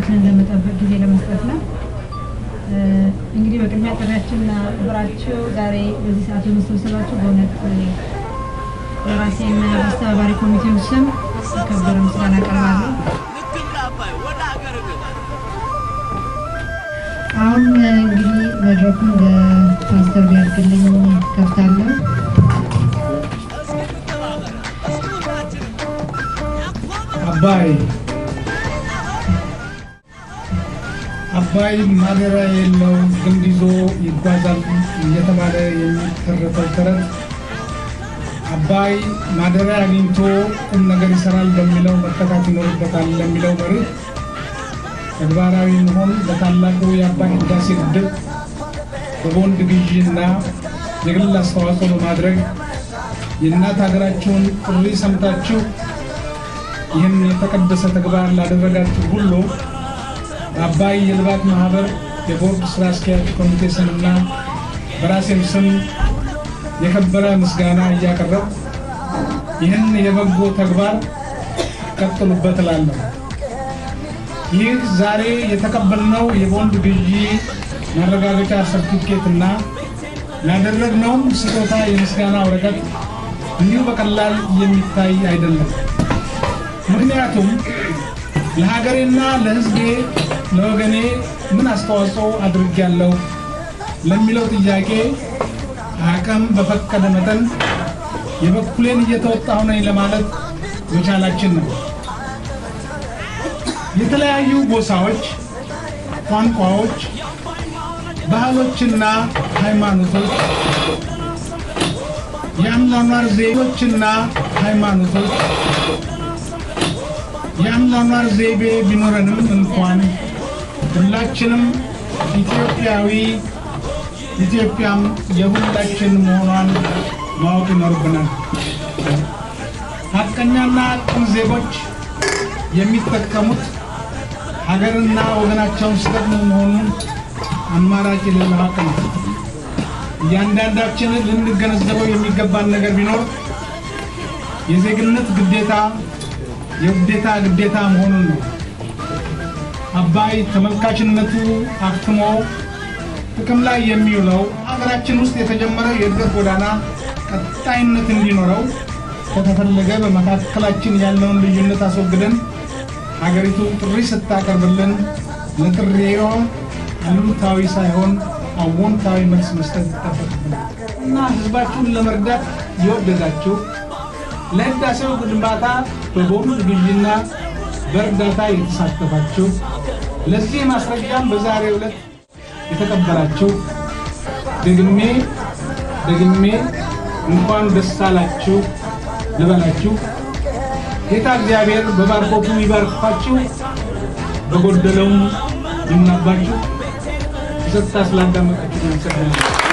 ራሳችንን ለመጠበቅ ጊዜ ለመስጠት ነው። እንግዲህ በቅድሚያ ጥሪያችንን አክብራችሁ ዛሬ በዚህ ሰዓት በመሰብሰባችሁ በእውነት በራሴና በአስተባባሪ ኮሚቴው ስም የከበረ ምስጋና አቀርባለሁ። አሁን እንግዲህ መድረኩን ለፓስተር ቢያድግልኝ ከፍታለሁ። አባይ አባይ ማደሪያ የለው ግንድ ይዞ ይጓዛል እየተባለ የሚተረተው ተረት አባይ ማደሪያ አግኝቶ ቁም ነገር ይሰራል በሚለው መተካት ይኖርበታል ለሚለው መርህ ተግባራዊ መሆን በታላቁ የአባይ ህዳሴ ግድብ በቦንድ ግዢና የግል አስተዋጽኦ በማድረግ የእናት ሀገራችሁን ጥሪ ሰምታችሁ ይህን የተቀደሰ ተግባር ላደረጋችሁ ሁሉ በአባይ የልማት ማህበር የቦርድ ስራ አስኪያጅ ኮሚቴ ስምና በራሴም ስም የከበረ ምስጋና እያቀረብ ይህን የበጎ ተግባር ቀጥሉበት እላለሁ። ይህ ዛሬ የተቀበልነው የቦንድ ግዢ ማረጋገጫ ሰርቲፊኬት እና ያደረግነውም ስጦታ የምስጋና ወረቀት እንዲሁ በቀላል የሚታይ አይደለም። ምክንያቱም ለሀገሬና ለሕዝቤ ለወገኔ ምን አስተዋጽኦ አድርጌያለሁ ለሚለው ጥያቄ አቅም በፈቀደ መጠን የበኩሌን እየተወጣሁ ነኝ ለማለት መቻላችን ነው። የተለያዩ ጎሳዎች፣ ቋንቋዎች፣ ባህሎችና ሃይማኖቶች የአኗኗር ዜጎችና ሃይማኖቶች የአኗኗር ዘይቤ ቢኖረንም እንኳን ሁላችንም ኢትዮጵያዊ ኢትዮጵያም የሁላችን መሆኗን ማወቅ ይኖርብናል። ሀቀኛና ቅን ዜጎች የሚጠቀሙት ሀገርና ወገናቸውን ሲጠቅሙ መሆኑን አማራጭ የሌለ ሀቅ ነው። እያንዳንዳችንን ልንገነዘበው የሚገባን ነገር ቢኖር የዜግነት ግዴታ የውዴታ ግዴታ መሆኑን ነው። አባይ ተመልካችነቱ አክትሞ ጥቅም ላይ የሚውለው ሀገራችን ውስጥ የተጀመረው የእድገት ጎዳና ቀጣይነት እንዲኖረው ከተፈለገ በመካከላችን ያለውን ልዩነት አስወግደን ሀገሪቱ ጥሪ ስታቀርብልን ለጥሪዋ አሉታዊ ሳይሆን አዎንታዊ መልስ መስጠት ይጠበቅብናል እና ህዝባችሁን ለመርዳት የወደዳችሁ ለህዳሴው ግንባታ በቦንድ ግዢና በእርዳታ የተሳተፋችሁ ለዚህ ማስረጃም በዛሬው ዕለት የተቀበላችሁ ደግሜ ደግሜ እንኳን ደስ አላችሁ ልበላችሁ። ጌታ እግዚአብሔር በባርኮቱ ይባርካችሁ፣ በጎደለውም ይሙላባችሁ። ጸጥታ ስላዳመጣችሁ አመሰግናለሁ።